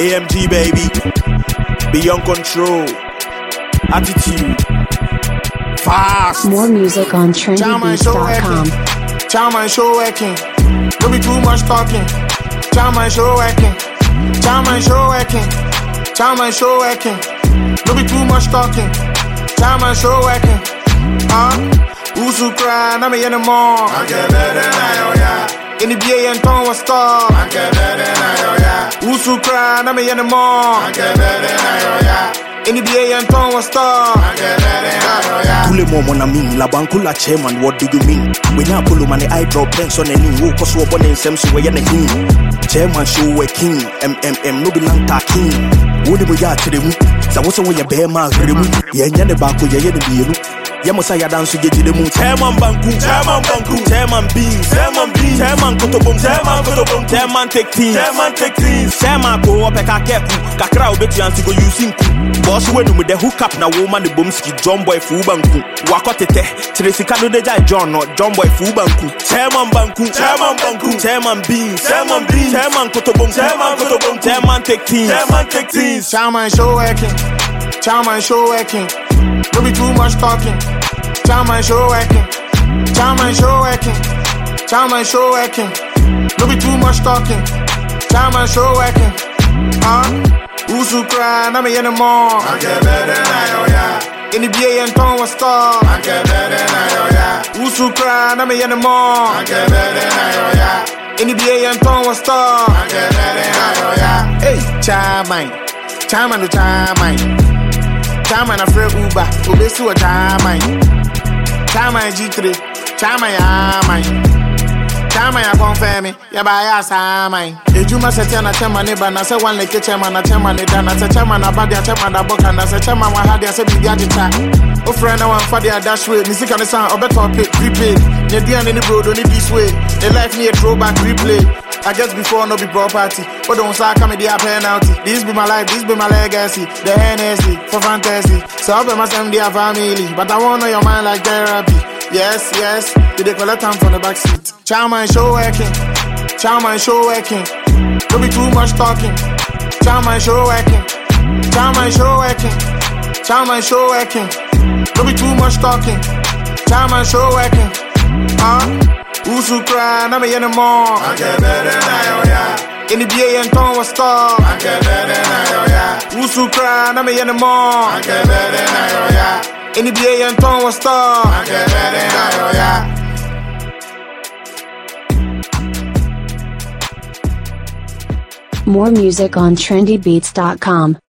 AMG baby. Beyond control. Attitude. Fast. More music on Chama show trendybeats.com. working. Chama show working. Don't be too much talking. Chama show working. Chama show working. Chama show working. Don't be too much talking. Chama show working. Huh? Usu cry, na me in the mall. I get better now, yeah. In the BA and Tom was star. I get better now, yeah. Usu cry, na me in the mall. I get better now, yeah. In the BA and Tom was star. I get better now, yeah. Kule mo mona min la bankula chairman what do you mean we na polo man eye drop pens on any wo koso obo ne nsem so we na hin chairman show we king mmm no be nanta king wo de mo ya kire mu sa wo so wo ye be ma kire mu ye nya ne ba ko ye ye ne bienu ye mo sa ya dan so ge jide mu chairman banku chairman banku chairman beans chairman beans chairman kotobom chairman kotobom chairman take teams chairman take teams chairman ko ope ka keku kakra obetu anti go using ku boss we no me the hook up na woman the bomski john boy fu banku wakɔ tetɛ kyerɛ sika no de gya john no john boy fu banku chairman banku chairman banku chairman beans chairman beans chairman kotobom chairman kotobom chairman take teams chairman take teams Chama show working. Chama show working. Don't be too much talking. Chama show working. Chama show working. Chama show working. Don't be too much talking. Chama show working. Huh? Usu cry, na me in the mall. I get better now, yeah. In the BA and Tom was star. I get better now, yeah. Usu cry, na me in the mall. I get better now, yeah. In the BA and Tom was star. I get better now, yeah. Hey, Chama. Chama no Chama. Chama na frɛ Uber, obesi wɔ Chama. Chama G3, Chama ya man. Chama ya confirm me, ya ba ya sama. Ejuma sɛ tia na chama ne ba na sɛ one leke chama na chama ne da na sɛ chama na ba dia chama da boka na sɛ chama wa ha dia sɛ bibi agyeta. Ofrɛ na wan fa dia dash way, ni sika ne san ɔbɛtɔ pay prepaid. Ne aduane ne brodo ne this way. Ne life ne a throwback replay. I guess before no be property. But don't say come with a penalty. This be my life, this be my legacy. The Hennessy for fantasy. So I must them their family. But I wanna know your mind like therapy. Yes, yes. Did they collect time from the back seat? Chama and show working. Chama and show working. Don't be too much talking. Chama and show working. Chama and show working. Chama and show working. Don't be too much talking. Chama and show working. Huh? Usu cry, na me in the mall. I get better now, yeah. In the BA and Tom was star. I get better now, yeah. Usu cry, na me in the mall. I get better now, yeah. In the BA and Tom was star. I get better now, yeah. More music on trendybeats.com.